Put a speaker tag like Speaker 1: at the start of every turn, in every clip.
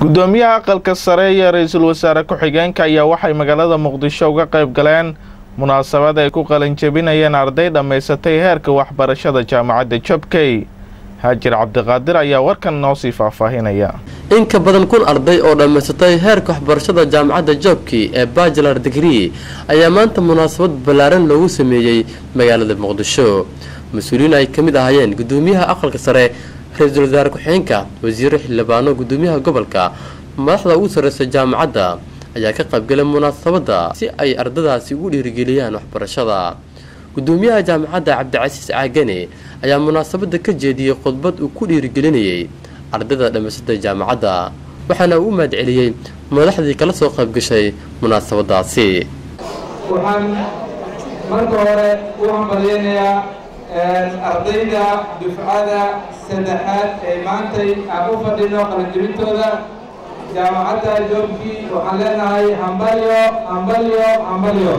Speaker 1: gudoomiyaha aqalka sare iyo ra-iisul wasaare ku-xigeenka ayaa waxay magaalada muqdisho uga qayb galeen munaasabad ay ku qalinjebinayeen arday dhammaysatay heerka waxbarashada jaamacadda jobkey haajir cabdiqaadir ayaa warkan noo sii faahfaahinaya
Speaker 2: in ka badan kun arday oo dhammaysatay heerka waxbarashada jaamacadda joobki ee bachelar degree ayaa maanta munaasabad ballaaran loogu sameeyey magaalada muqdisho mas-uuliyiin ay ka mid ahaayeen gudoomiyaha aqalka sare ra-iisul wasaare ku-xigeenka wasiiro xildhibaano gudoomiyaha gobolka madaxda ugu sarreysa jaamacadda ayaa ka qaybgalay munaasabadda si ay ardadaasi ugu dhiirigeliyaan waxbarashada gudoomiyaha jaamacadda cabdicasiis caagane ayaa munaasabadda ka jeediyey khudbad uu ku dhiirigelinayay ardayda dhammaysatay jaamacadda waxaana uu u mahadceliyey madaxdii kala soo qaybgashay munaasabadaasi
Speaker 3: waxaan marka hore u hambalyaynayaa ardayda dufcada saddexaad ee maantay aan u fadhino qalanjebintooda jaamacadda joobkii waxaan leenahay hambalyo hambalyo hambalyo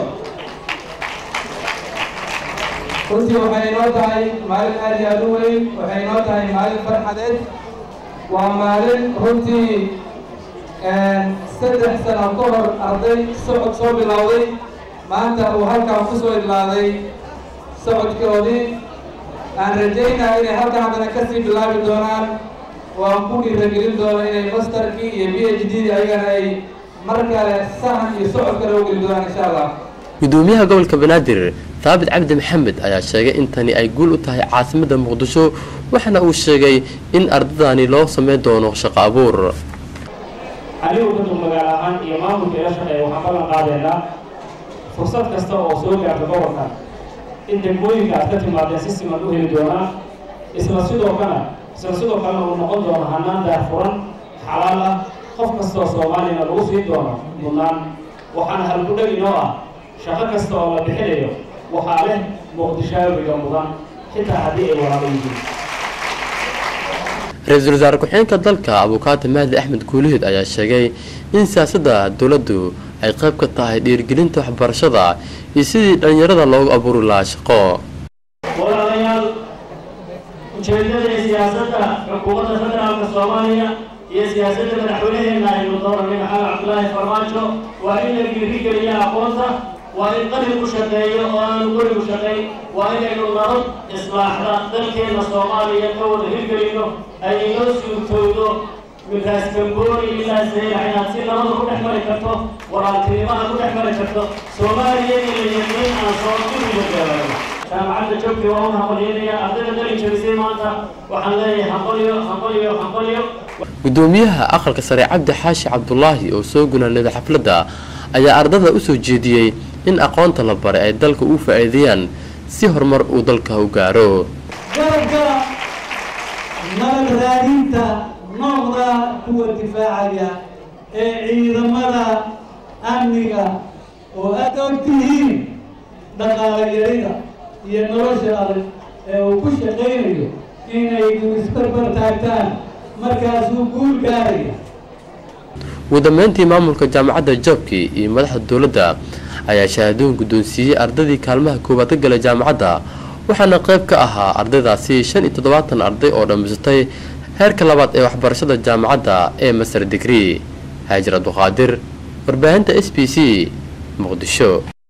Speaker 3: runtii waxay inoo tahay maalin aad iyo aad u weyn waxay inoo tahay maalin farxadeed waa maalin runtii saddex sano ka hor arday socod soo bilowday maanta uu halkaan ku soo idlaaday socodkoodii aan rajaynaa inay halkan haddana kasii bilaabi doonaan oo aan ku dhiiragelin doono inay masterkii iyo b h d ayagana ay mar kale sahan iyo socod kale u geli doonaan insha allah
Speaker 2: gudoomiyaha gobolka banaadir thaabit cabdi maxamed ayaa sheegay in tani ay guul u tahay caasimadda muqdisho waxaana uu sheegay in ardadani loo sameyn doono shaqo abuur
Speaker 4: anigu dadku magaalo ahaan iyo maamulka ila shaqeeya waxaan ballan qaadaynaa fursad kasta oo soo gaarta gobolka in degmooyinka aad ka timaadeen si siman u heli doonaa isla sidoo kana isla sidoo kalena uu noqon doono hanaan daarfuran xalaal ah qof kastoo soomaaliyana lagu sii doono mudnaan waxaana halgudhag inoo ah shaqo kasta oo la bixinayo waxaa leh muqdishaawiga mudan xitaa haddii ay walaalo yihiin
Speaker 2: ra-iisul wasaare ku-xigeenka dalka abukaata mahdi axmed guulihiid ayaa sheegay in siyaasadda dowladdu ay qayb ka tahay dhiirigelinta waxbarashada iyo sidii dhallinyarada loogu abuuri lahaa shaqo
Speaker 4: walaalayaal ujeedada iyo siyaasadda xukuumadda federaalka soomaaliya iyo siyaasadda madaxweynaheena aynu dooranay maxamed cabdulaahi farmaajo waa in la dhiirigeliya aqoonta waa in qalin u shaqeeyo oo aanu guri u shaqayn waa inaynu nabad islaaxda dalkeenna soomaaliya ka wada hirgelino ay inoo suurtowdo midkaas gamboori ilaa saylax inaad si nabada ku dhex mari karto walaaltinimaha ku dhex mari karto soomaaliya iyo layaqiin aan soo duriga gaarayo jaamacadda joogti waa un hambalyaynaya ardayda dalin jabisay maanta waxaan leeyahay hambalyo hambalyo hambalyo
Speaker 2: gudoomiyaha aqalka sare cabdi xaashi cabdulaahi oo soo gunaanada xafladda ayaa ardada u soo jeediyey in aqoonta la baray ay dalka u faa'iideeyaan si horumar uu dalka u gaaro
Speaker 5: garabka nabad raadinta noqda kuwa difaacaya ee ciidamada amniga oo aad og tihiin dhaqaale yarida iyo nolosha adag ee uu ku shaqaynayo inay isbarbar taagtaan markaasuu guul gaaraya
Speaker 2: ugu dambeyntii maamulka jaamacadda joobki iyo madaxda dowladda ayaa shahaadooyin guddoonsiiyey ardadii kaalmaha koowaad ka galay jaamacadda waxaana qayb ka ahaa ardaydaasi shan iyo toddobaatan arday oo dhammaysatay heerka labaad ee waxbarashada jaamacadda ee master degree haajir abduqaadir warbaahinta s b c muqdisho